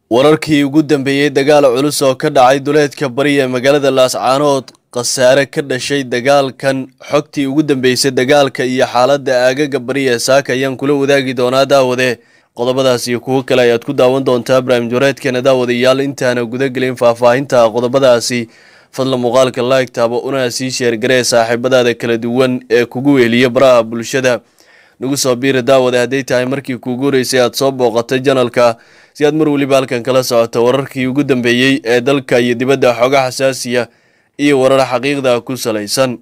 wararkii ugu dambeeyey dagaal culus oo ka dhacay duleedka bari ee magaalada laascaanood khasaare ka dhashay dagaalkan xogtii ugu dambeysay dagaalka iyo xaaladda aagaga bari ee saaka ayaan kula wadaagi doonaa daawade qodobadaas iyo kuwo kale ayaad ku daawan doontaa barnaamij wareedkeena daawadayaal intaana gudagelin faahfaahinta qodobadaasi fadla muuqaalka laig taabo una sii sheergaree saaxiibadaada kala duwan ee kugu weeliya baraha bulshada nagu soo biiri daawade hadday tahay markii kuugu horeysay aad soo booqatay janalka si aad mar weliba halkan kala socoto wararkii ugu dambeeyey ee dalka iyo dibadda xooga xasaasiya iyo warar xaqiiqda ku salaysan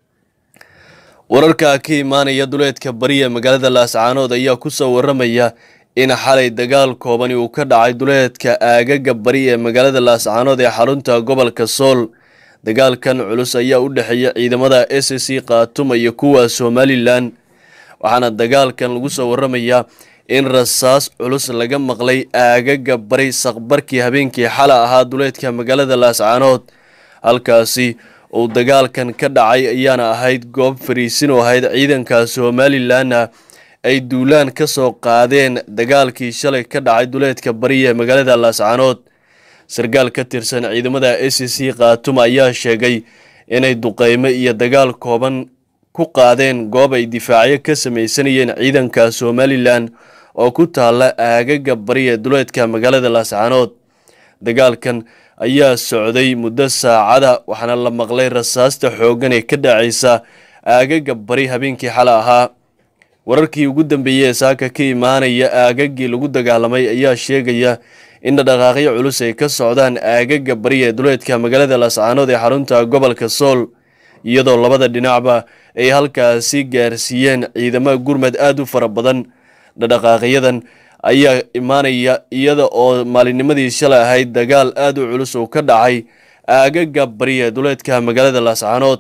wararka ka imaanaya duleedka bari ee magaalada laascaanood ayaa kusoo waramaya in xalay dagaal koobani uu ka dhacay duleedka aagaga bari ee magaalada laascaanood ee xarunta gobolka sool dagaalkan culus ayaa u dhexeeya ciidamada s c khaatuma iyo kuwa somalilan waxaana dagaalkan lagu soo waramayaa in rasaas culus laga maqlay aagaga bari saqbarkii habeenkii xala ahaa duleedka magaalada laascaanood halkaasi uu dagaalkan ka dhacay ayaana ahayd goob fariisin oo ahayd ciidanka somalilanna ay duulaan ka soo qaadeen dagaalkii shalay ka dhacay duleedka bari ee magaalada laascaanood sarkaal ka tirsan ciidamada s c khaatuma ayaa sheegay inay duqeymo iyo dagaal kooban ku qaadeen goob ay difaacyo ka sameysanayeen ciidanka somalilan oo ku taala aagaga bari ee duleedka magaalada laascaanood dagaalkan ayaa socday muddo saacada waxaana la maqlay rasaasta xooggan ee ka dhacaysa aagaga bari habeenkii xale ahaa wararkii ugu dambeeyey ee saaka ka imaanaya aagagii lagu dagaalamay ayaa sheegaya in dhaqaaqyo culus ay ka socdaan aagaga bari ee duleedka magaalada laascaanood ee xarunta gobolka sool iyadoo labada dhinacba ay halkaasi gaarsiiyeen ciidamo gurmad aada u fara badan dhadhaqaaqyadan ayaa imaanaya iyada oo maalinnimadii shalay ahayd dagaal aada u culus uu ka dhacay aagaga bari ee duleedka magaalada laascaanood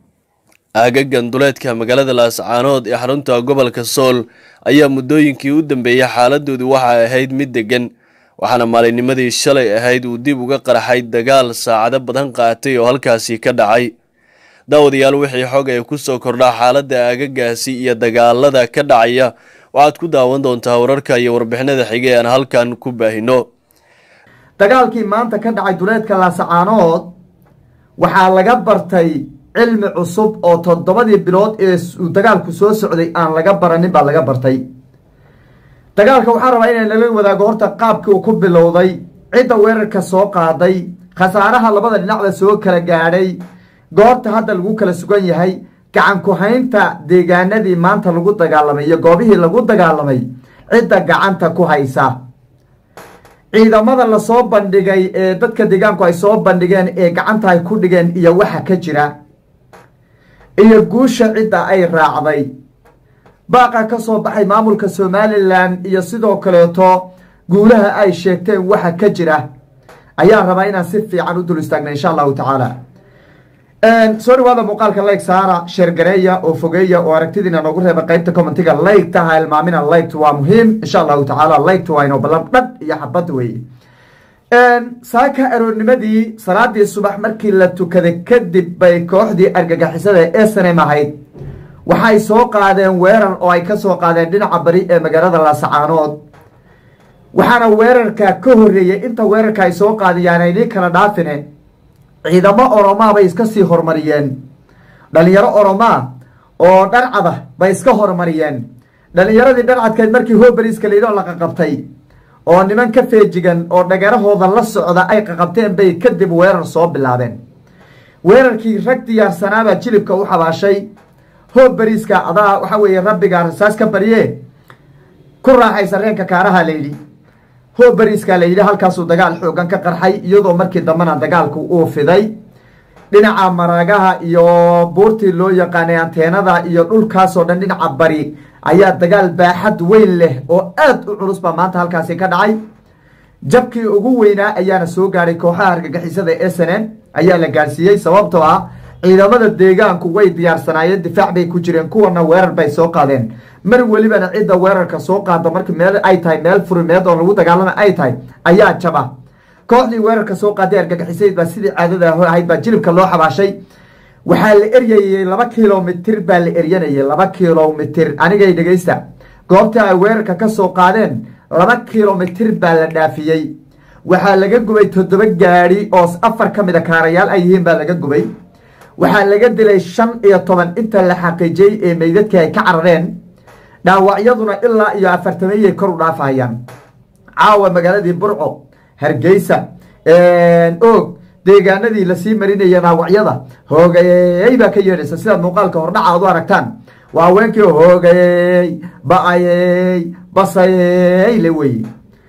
aagagan duleedka magaalada laascaanood ee xarunta gobolka sool ayaa muddooyinkii u dambeeyay xaaladoodu waxay ahayd mid degan waxaana maalinnimadii shalay ahayd uu dib uga qarxay dagaal saacado badan qaatay oo halkaasi ka dhacay daawadayaal wixii xog ay kusoo kordhaa xaaladda aagagaasi iyo dagaalada ka dhacaya waxaad ku daawan doontaa wararka iyo warbixinada xige aan halkan ku baahino dagaalkii maanta ka dhacay duleedka laasacaanood waxaa laga bartay cilmi cusub oo toddobadii bilood ee uu dagaalku soo socday aan laga baranin baa laga bartay dagaalka waxaa rabaa inay nala wadaago horta qaabkii uu ku bilowday cidda weerarka soo qaaday khasaaraha labada dhinacda soo kala gaadhay goobta hadda lagu kala sugan yahay gacan ku-haynta deegaanadii maanta lagu dagaalamay iyo goobihii lagu dagaalamay cidda gacanta ku haysa ciidamada lasoo bandhigay ee dadka deegaanku ay soo bandhigeen ee gacanta ay ku dhigeen iyo waxa ka jira iyo guusha cidda ay raacday baaqa ka soo baxay maamulka somalilan iyo sidoo kaleeto guulaha ay sheegteen waxa ka jira ayaan rabaa inaan si fiican u dul istaagna insha allahu tacaala soo dhawaada muuqaalka layg saara sheergareeya oo fogeeya oo aragtidiina noogu reeba qeybta commentiga laygta ha ilmaamina laygta waa muhiim insha allahu tacaala laygta waa inoo ballan dhadh iyo xabad weeye saaka aroornimadii salaadii subax markii la tukaday kadib bay kooxdii argagixisada ee snm ahayd waxay soo qaadeen weerar oo ay ka soo qaadeen dhinaca bari ee magaalada laasacaanood waxaana weerarka ka horreeyey inta weerarka ay soo qaadiyaan aynii kala dhaafine ciidamo oromaa bay iska sii horumariyeen dhalinyaro oromaa oo dharcada bay iska horumariyeen dhalinyaradii dharcadkeed markii hoberiska layidhoo la qaqabtay oo niman ka feejigan oo dhagarahooda la socda ay qaqabteen bay kadib weerar soo bilaabeen weerarkii rag diyaarsanaabaa jilibka u xabaashay hoberiska adaa waxa weeye rabbigaa rasaas ka barye ku raaxaysa reenka kaaraha layidhi hoberiska la yidhi halkaasuu dagaal xoogan ka qarxay iyadoo markii dambena dagaalku uu fiday dhinaca maragaha iyo buurtii loo yaqaanay anteenada iyo dhulkaasoo dhan dhinaca bari ayaa dagaal baaxad weyn leh oo aad u culus baa maanta halkaasi ka dhacay jabkii ugu weynaa ayaana soo gaadhay kooxaha argagixisada s n n ayaa la gaadhsiiyey sababtoo ah ciidamada deegaanku way diyaarsanaayeen difaac bay ku jireen kuwana weerar bay soo qaadeen mar welibana cidda weerarka soo qaada marka meel ay tahay meel furimeed oo lagu dagaalama ay tahay ayaa jaba kooxdii weerarka soo qaaday argagixisayd baa sidii caadada ahayd baa jilibka loo xabaashay waxaa la eryayey laba kilomitir baa la eryanayay laba kilomitir anigay dhegeysta goobtii ay weerarka ka soo qaadeen laba kilomitir baa la dhaafiyey waxaa laga gubay toddoba gaadhi oo afar ka mida kaarayaal ay yihiin baa laga gubay waxaa laga dilay shan iyo toban inta la xaqiijiyey ee meydadkii ay ka carareen dhaawacyaduna ilaa iyo afartameeyay kor u dhaafahayaan caawa magaaladii burco hargeysa og deegaanadii lasii marinaya dhaawacyada hoogayey baa ka yeedhaysa sidaad muuqaalka hordhaca aad u aragtaan waa haweenkii hoogayey ba-ayey basayey le weye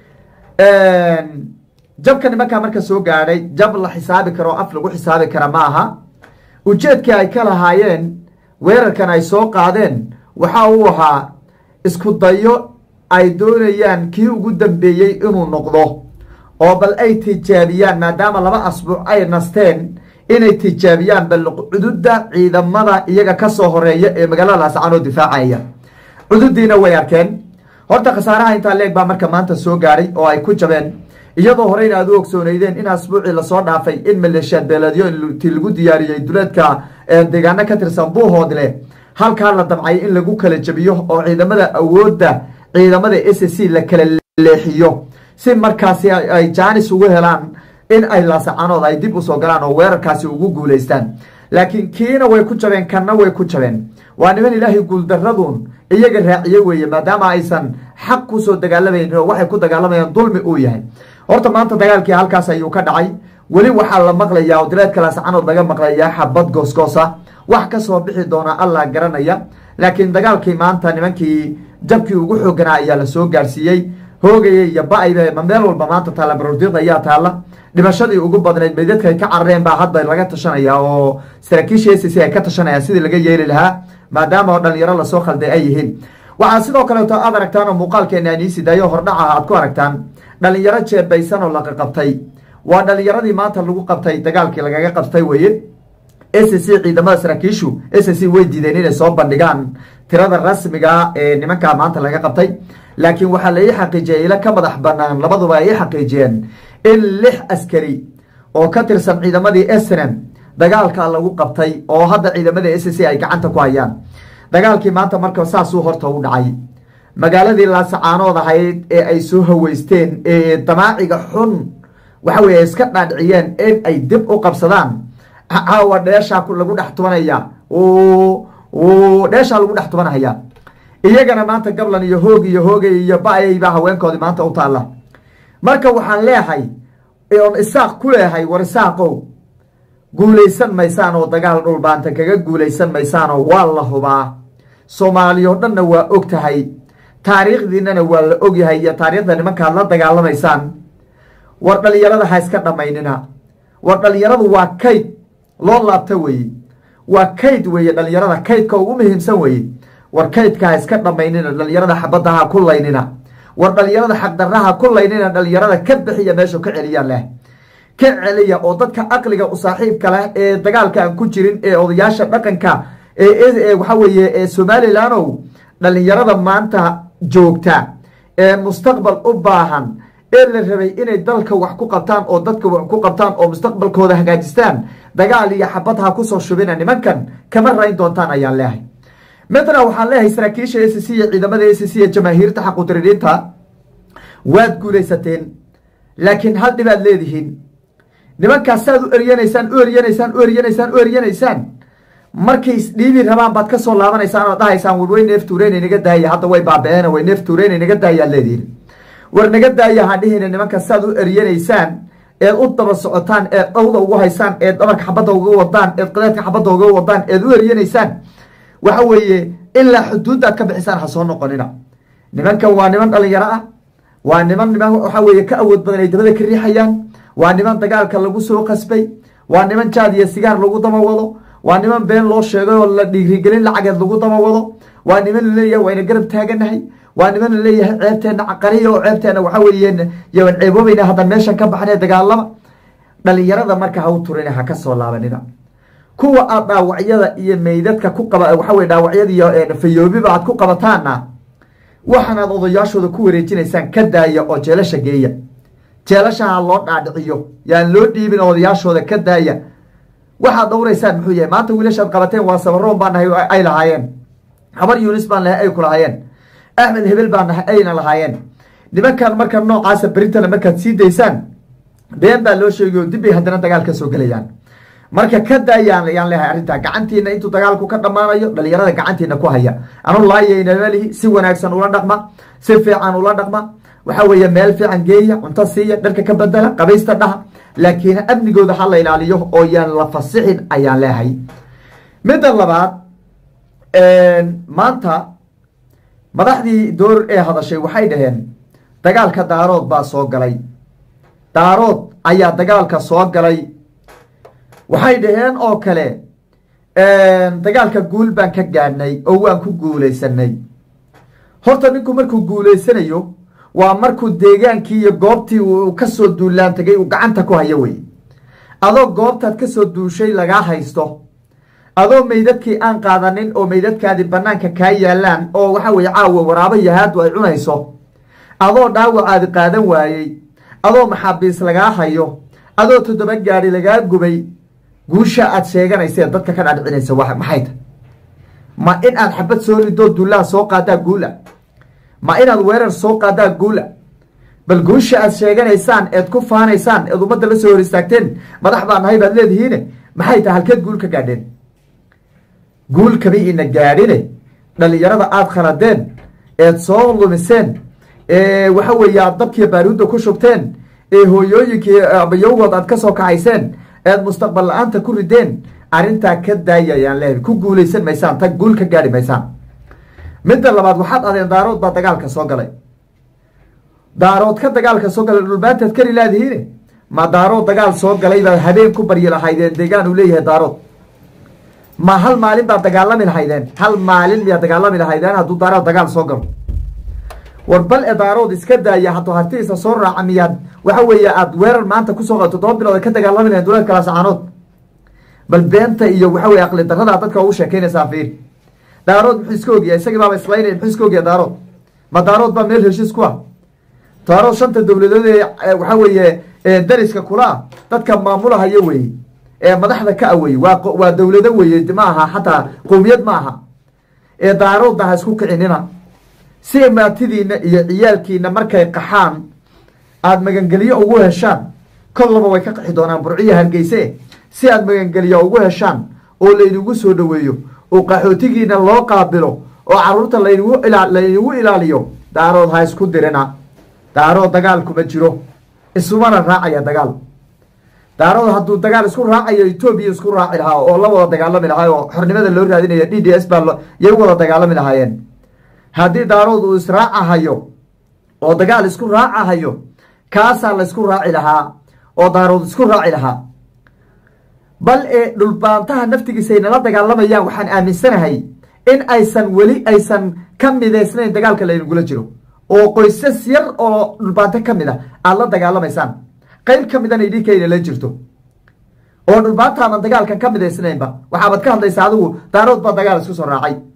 jabka nimankaa marka soo gaadhay jab la xisaabi karo o af lagu xisaabi kara ma aha ujeedkii ay ka lahaayeen weerarkan ay soo qaadeen waxa uu ahaa isku dayo ay doonayaan kii ugu dambeeyey inuu noqdo oo bal ay tijaabiyaan maadaama laba asbuuc ay nasteen inay tijaabiyaan bal cududa ciidamada iyaga ka soo horeeya ee magaalada laascaanoo difaacaya cududiina way arkeen horta khasaaraha intaa leeg baa marka maanta soo gaadhay oo ay ku jabeen iyadoo horeyna aad u ogsooneydeen in asbuucii lasoo dhaafay in maleeshiyaad beeleedyo inti lagu diyaariyey duleedka deegaano ka tirsan buuhoodle halkaa la damcay in lagu kala jabiyo oo ciidamada awoodda ciidamada s c la kala leexiyo si markaasi ay jaanis ugu helaan in ay laasacanood ay dib usoo galaan oo weerarkaasi ugu guulaystaan laakiin kiina way ku jabeen kanna way ku jabeen waa niman ilaahay guuldaradun iyaga raaciye weeye maadaama aysan xaq kusoo dagaalamaynin oo waxay ku dagaalamayaan dulmi uu yahay horta maanta dagaalkii halkaas ayuu ka dhacay weli waxaa la maqlayaa oo dileedka laascanood laga maqlayaa xabad goosgoosa wax ka soo bixi doona allah garanaya laakiin dagaalkii maanta nimankii jabkii ugu xooganaa ayaa la soo gaarsiiyey hoogaya iyo ba-ayba ma meel walba maanta taalla baroordiiq ayaa taalla dhimashadii ugu badnayd meydadka ay ka carareen baa hadda laga tashanaya oo saraakiisha s c ay ka tashanayaan sidii laga yeeli lahaa maadaama oo dhalinyaro lasoo khalday ay yihiin waxaa sidoo kaleeto aad aragtaan oo muuqaalkeena aniisi dayo hordhaca aad ku aragtaan dhalinyaro jeebaysan oo laqa qabtay waa dhalinyaradii maanta lagu qabtay dagaalkii lagaga qabtay weye s c ciidamada saraakiishu s c way diideen inay soo bandhigaan tirada rasmiga ee nimankaa maanta laga qabtay laakiin waxaa la ii xaqiijiyay ila ka madax banaan labaduba ay ii xaqiijiyeen in lix askari oo ka tirsan ciidamadii snm dagaalka lagu qabtay oo hadda ciidamada s c ay gacanta ku hayaan dagaalkii maanta marka saasuu horta u dhacay magaaladii laasacaanood ahayd ee ay soo haweysteen ee damaaciga xun waxa weye iska dhaadhiciyeen in ay dib u qabsadaan caawa dheeshaa lagu dhex tubanaya dheeshaa lagu dhex tubanahaya iyagana maanta gablan iyo hoog iyo hoogay iyo ba-ay baa haweenkoodii maanta u taalla marka waxaan leehay oon isaaq ku leehay war isaaqow guulaysan maysaan oo dagaal dhulbaanta kaga guulaysan maysaanoo waa la hubaa soomaaliyo dhanna waa og tahay taariikhdiinana waa la ogyahay iyo taariikhda nimankaad la dagaalamaysaan war dhalinyarada ha iska dhammaynina war dhalinyaradu waa kayd loo laabta weeye waa kayd weeye dhalinyarada kaydka ugu muhiimsan weeye war kaydka ha iska dhammaynina dhalinyarada xabadda ha ku laynina war dhalinyarada xaqdarraha ku laynina dhalinyarada ka bixiya meeshu ka celiyaan leh ka celiya oo dadka aqliga u saaxiibka leh ee dagaalka aan ku jirin ee odayaasha dhaqanka ee waxa weeye ee somalilandow dhalinyarada maanta joogta ee mustaqbal u baahan ee la rabay inay dalka wax ku qabtaan oo dadka wax ku qabtaan oo mustaqbalkooda hagaajistaan dagaal iyo xabad ha kusoo shubina nimankan kama rayn doontaan ayaan leehay midna waxaan leeyahay saraakiisha s c iyo ciidamada s c ee jamaahiirta xaqudiririinta waad guulaysateen laakiin hal dhibaad leedihiin nimankaas saaad u eryanaysaan u eryanaysaan u eryanaysaan u eryanaysaan markay isdhiibi rabaan baad ka soo laabanaysaan oo dhahaysaan war way neef tuureyn naga daaya hadda way baaba-een way neef tuureyn naga daayaad leedihiin war naga daaya hadhihina nimanka saaad u eryanaysaan eed u daba socotaan eed dhawda ugu haysaan eed dhabarka xabadda uga wadaan eed qadeedka xabadda uga wadaan eed u eryanaysaan waxa weeye ilaa xuduuddaad ka bixisaan ha soo noqonina nimankan waa niman dhalinyaro ah waa niman niman waxa weeye ka awood badan ay dabada ka riixayaan waa niman dagaalka lagu soo qasbay waa niman jaad iyo sigaar lagu daba wado waa niman been loo sheegay oo la dhiirigelin lacageed lagu daba wado waa niman laleeyahay wayna garab taaganahay waa niman laleeyahay ceebteenna caqariya oo ceebteenna waxa weeye yawan ceeboobayna haddan meeshan ka baxnay dagaalama dhalinyarada marka ha u turina ha ka soo laabanina kuwa aad dhaawacyada iyo meydadka ku qaba waxa weye dhaawacyada iyo fayoobiba aad ku qabataana waxaanaad odayaashooda ku wareejinaysaan ka daaya oo jeelasha geeya jeelashaha loo dhaadhiciyo yaan loo dhiibin odayaashooda ka daaya waxaad dhowraysaan muxuu yahay maanta wiilashaad qabateen waa sabaroon baa nahay ay lahaayeen habar yunis baan nahay ay ku lahaayeen axmed hebel baa nahay ayna lahaayeen nimankan marka noocaasa berintana markaad sii daysaan been baa loo sheegayo dib bay haddana dagaal ka soo gelayaan marka ka daayaan ayaan leehay arrintaa gacantiina intuu dagaalku ka dhammaanayo dhalinyarada gacantiina ku haya anu laayaynamalihi si wanaagsan ula dhaqma si fiican ula dhaqma waxa weeye meel fiican geeya cunto siiya dharka ka bedela qabaysta dhaha laakiin amnigooda ha la ilaaliyo oo yaan la fasixin ayaan leehay midda labaad maanta madaxdii door ee hadashay waxay dhaheen dagaalka daarood baa soo galay daarood ayaa dagaalka soo galay waxay dhaheen oo kale dagaalka guul baan ka gaadhnay oo waan ku guulaysanay horta ninku markuu guulaysanayo waa markuu deegaankii iyo goobtii uu kasoo duulaan tagay uu gacanta ku hayo wey adoo goobtaad kasoo duushay lagaa haysto adoo meydadkii aan qaadanin oo meydadkaadii banaanka kaa yaalaan oo waxa weye caawa waraabo yahaadu ay cunayso adoo dhaawacaadi qaadan waayey adoo maxaabiis lagaa hayo adoo toddoba gaadi lagaa gubay guusha aad sheeganaysa dadka ka dhaadhicinaysa maxay ta ma in aad xabad soo ridoo duulaha soo qaadaa guula ma inaad weerar soo qaadaa guula bal guusha aad sheeganaysaan eed ku faanaysaan eed ummadda la soo hor istaagteen madax baa nahay baad leedihiine maxay tahay halkeed guul ka gaadheen guul kama ina gaadhine dhalinyarada aada khaladeen eed soo lumiseen ee waxa weeye aad dabkiiyo baaruudda ku shubteen ee hooyooyinkii abayowgood aad ka soo kacayseen eed mustaqbal la-aanta ku rideen arrintaa ka daaya ayaan leehay ku guulaysan maysaan tag guul ka gaadhi maysaan midda labaad waxaad adeen daarood baa dagaalka soo galay daarood ka dagaalka soo galay dhulbaantaad kari laadihiine ma daarood dagaal soo galay baad habeen ku baryi lahaydeen deegaan uu leeyahay daarood ma hal maalin baad dagaalami lahaydeen hal maalin miyaad dagaalami lahaydeen hadduu daarood dagaal soo galo war bal e daarood iska daaya hadduu hartiisa soo raaca miyaad waxa weeye aada weerar maanta kusoo qado toddoba bilood ka dagaalami lahayn duleedka laasacaanood bal beenta iyo waxa weye aqli darada dadka ugu sheekeynaysaa fiir daarood muxuu iska ogyahay isagii baaba islaynaya muxuu iska ogyahay daarood ma daarood baa meel heshiis ku ah daarood shanta dowladood ee waxa weeye dariska kula ah dadka maamulahayo weye ee madaxda ka aweye waa waa dowlado weye ma aha xataa qowmiyad ma aha ee daaroodna ha isku kicinina si maatidiina iyo ciyaalkiina markay qaxaan aada magangelyo ugu heshaan kollaba way ka qaxi doonaan burciyo hargeyse si aada magangelyo ugu heshaan oo laynagu soo dhoweeyo oo qaxootigiina loo qaabilo oo caruurta laynagu laynagu ilaaliyo daarood ha isku dirina daarood dagaal kuma jiro isumana raacaya dagaal daarood hadduu dagaal isku raacayo etoobiya isku raaci lahaa oo la wada dagaalami lahaa oo xornimada loo raadinaya d d s baa yay wada dagaalami lahaayeen haddii daarood uu israacahayo oo dagaal isku raacahayo kaasaa la isku raaci lahaa oo daarood isku raaci lahaa bal ee dhulbaantaha naftigiisa ay nala dagaalamayaan waxaan aaminsanahay in aysan weli aysan ka midaysnayn dagaalka laynagula jiro oo qoysas yar oo dhulbaanto ka mid a aada la dagaalamaysaan qayb ka midana idhinkayna la jirto oo dhulbaantaadan dagaalkan ka midaysnaynba waxaabaad ka hadlaysa adigu daarood baa dagaal isku soo raacay